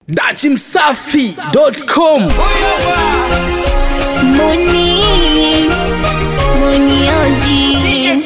dachimsafi.com Muni, Muni Oji,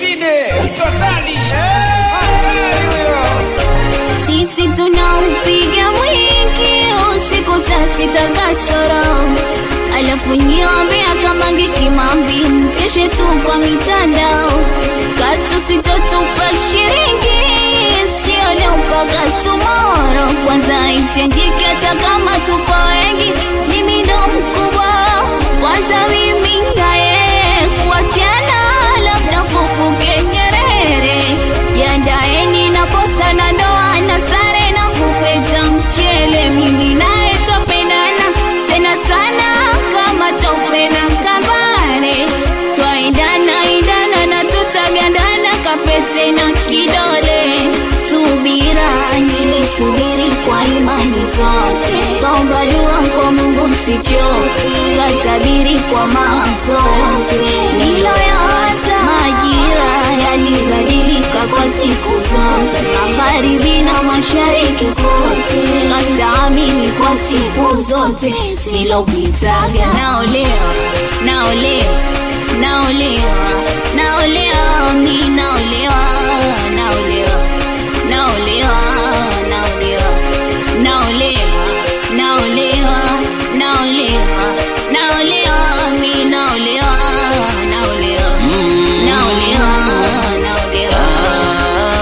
sisi tunaupiga mwingi usiku saa sita kasoro, alafu nyombea kama ngikimambi mkeshe tu kwa mitandao, katu sitotupa shiringi sio leo mpaka tomorrow, kwanza itengike hata kama tuko wengi, mimi ndo mkubwa kwanza mimi naye kuachana, labda fufuke Nyerere, yandaeni na posa na ndoa na sare na kupeta mchele, mimi naye twapendana tena sana kama tope na kambare, twaendana endana na tutagandana kapete na kidole. Subira nilisubiri kwa imani zote, kaomba dua kwa Mungu msichoke, katabiri kwa mazote niloyawaza, majira yalibadilika kwa siku zote, magharibi na mashariki kote, kastaamili kwa siku zote, silopitaga naolewa, naolewa, naolewa, naolewa, mi naolewa, naolewa naolewa naolewa naolewa naolewa naolewa naolewa mi naolewa naolewa naolewa naolewa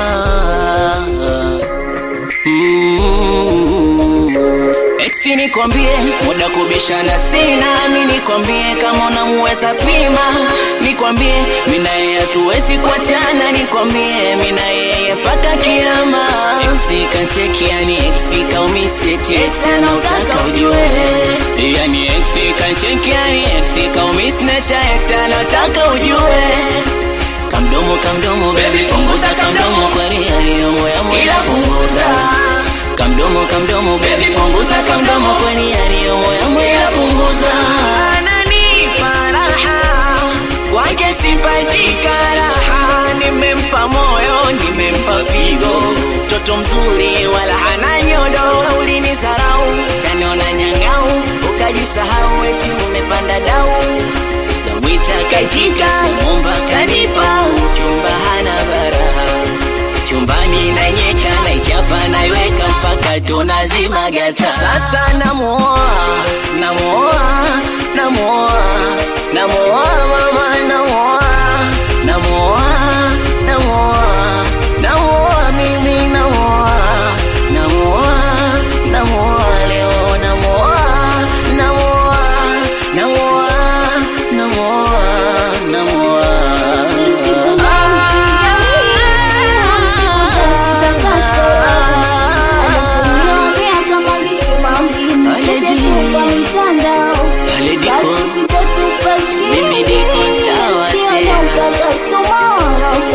Eksi nikwambie muda kubishana sina, mi nikwambie kama unamuweza pima, nikwambie mi na yeye hatuwezi kuachana, nikwambie mi na yeye mpaka kiama. Eksi kacheki, yani eksi kaumisi, eti eksi anautaka ujue, yani eksi kacheki, yani eksi kaumisi, necha eksi anataka ujue kamdomo kamdomo baby punguza kamdomo kweli yaliyomo ya moyo punguza kamdomo kamdomo baby punguza kamdomo kweli yaliyomo ya moyo punguza ananipa raha kwake sipati karaha nimempa moyo nimempa figo mtoto mzuri wala hana nyodo ulinisarau kaniona nyangau ukajisahau eti umepanda dau Wita katika Momba kanipa chumba hana baraha chumbani na nyeka na ichapa naiweka mpaka tunazima gata. Sasa namuoa namuoa namuoa namuoa mama namuoa namuoa namuoa namuoa mimi namuoa namuoa namuoa leo namuoa namuoa namuoa namuoa namuoa Mimi niko ntawa tena.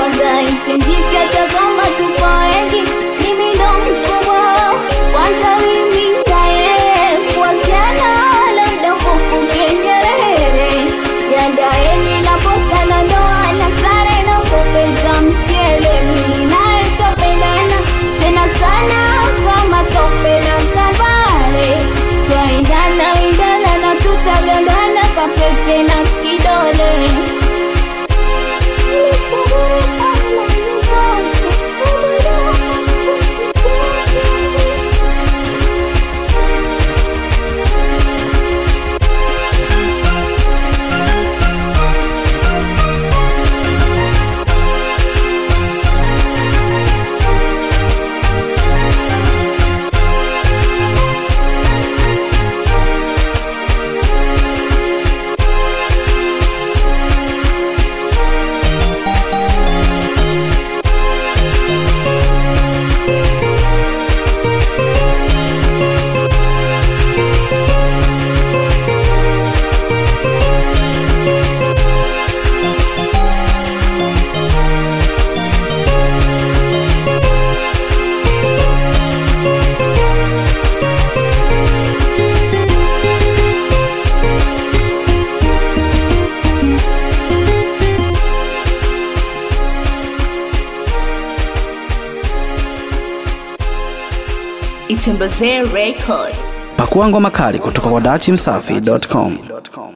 Yandaeni na posa na ndoa na sare na kupeta mchele, mimi naye twapendana tena sana kama tope na kambale, twaendana endana na tutagandana kapete na kidole. Itembezee Record. Pakua ngoma kali kutoka kwa dachimsafi.com.